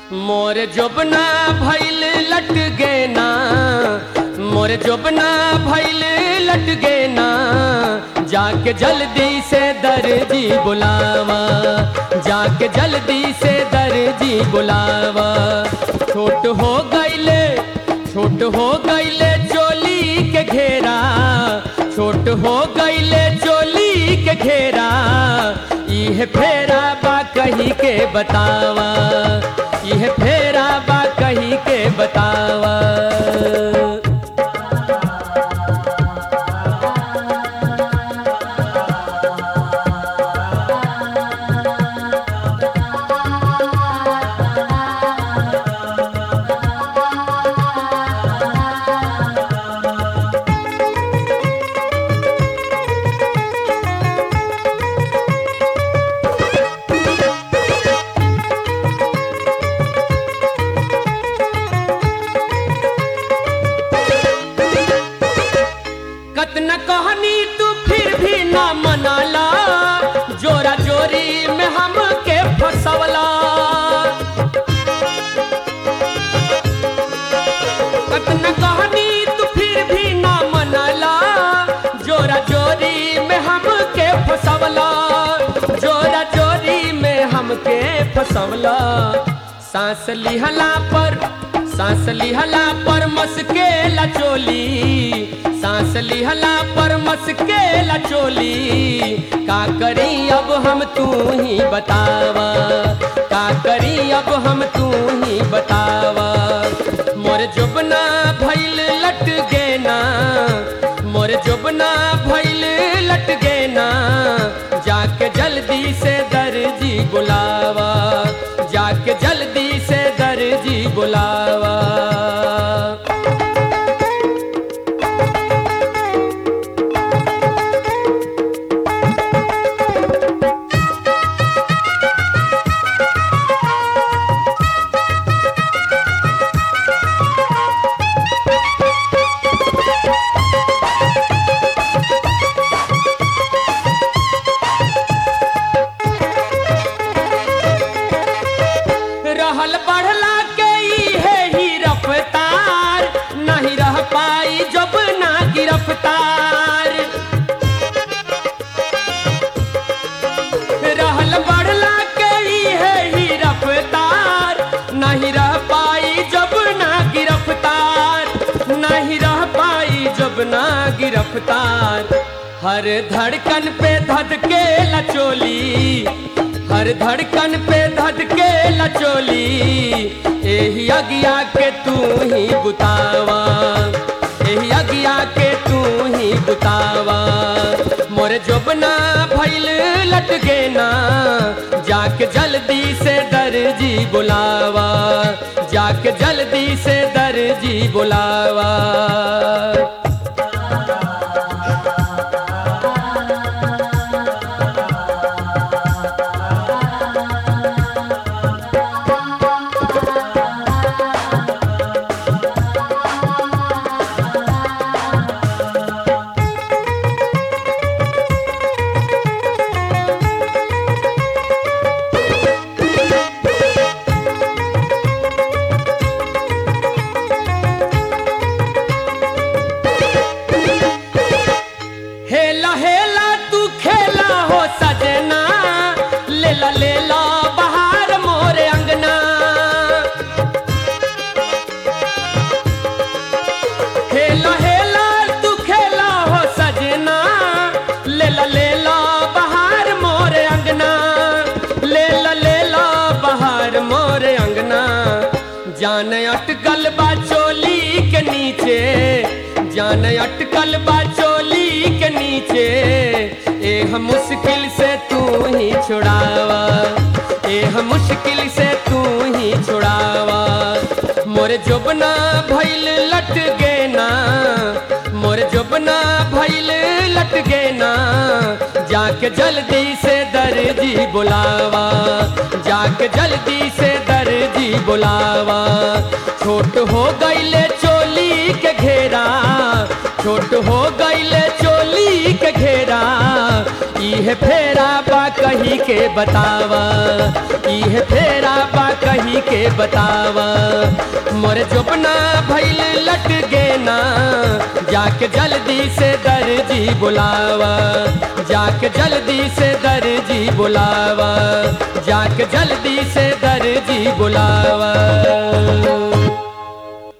मोर जोबना भैल लट गे ना मोर जोबना भैल लट गे ना जाके जल्दी से दर्जी बुलावा जाके जल्दी से दर्जी बुलावा छोट हो गईले छोट हो गईले चोली के घेरा छोट हो गईले चोली के घेरा इह फेरा बा कही के बतावा इह फेरा बा कही के बतावा कतना कहनी तू फिर भी ना मनाला जोरा जोरी में हमके फसवला कतना कहनी तू फिर भी ना मनाला जोरा जोरी में हमके फसवला जोरा जोरी में हमके फसवला सांस लिहला पर सांस लिहला पर मस्के चोली सांस लिहला पर मस्के चोली का करी अब हम तू ही बतावा का करी अब हम तू ही बतावा मोर जुबना भैल लट गे ना मोर जुबना भैल लट गे ना जाके जल्दी से दर्जी बुलावा जाके जल्दी से दर्जी बुलावा रहल बढ़ला के ई है ही रफ्तार नहीं रह पाई जब ना गिरफ्तार रहल बढ़ला के ई है ही रफ्तार नहीं रह पाई जब ना गिरफ्तार नहीं रह पाई जब ना गिरफ्तार हर धड़कन पे धधके लचोली हर धड़कन पे धधके लचोली एही अगिया के तू ही बुतावा एही अगिया के तू ही बुतावा मोर जोबना भैल लट गे ना जाके जल्दी से दर्जी बुलावा जाके जल्दी से दर्जी बुलावा हेला हेला तू खेला हो सजना लेला लेला बहार मोरे अंगना हेला हेला तू खेला हो सजना लेला लेला बहार मोरे अंगना लेला लेला बहार मोरे अंगना जान अटकल बा चोली के नीचे जान अटकल बा चोली के नीचे ए हम मुश्किल से तू ही छुड़ावा ए हम मुश्किल से तू ही छुड़ावा मोर जोबना भैल लट गे ना मोर जोबना भैल लट गे ना जाके जल्दी से दर्जी बुलावा जाके जल्दी से दर्जी बुलावा छोट हो गईले चोली के घेरा छोट हो गईले चोली के घेरा इहे फेरा बा कही के बतावा इह फेरा बा कही के बतावा मोर जोपना भैल लट गे ना जाके जल्दी से दर्जी बुलावा जाके जल्दी से दर्जी बुलावा जाके जल्दी से दर्जी बुलावा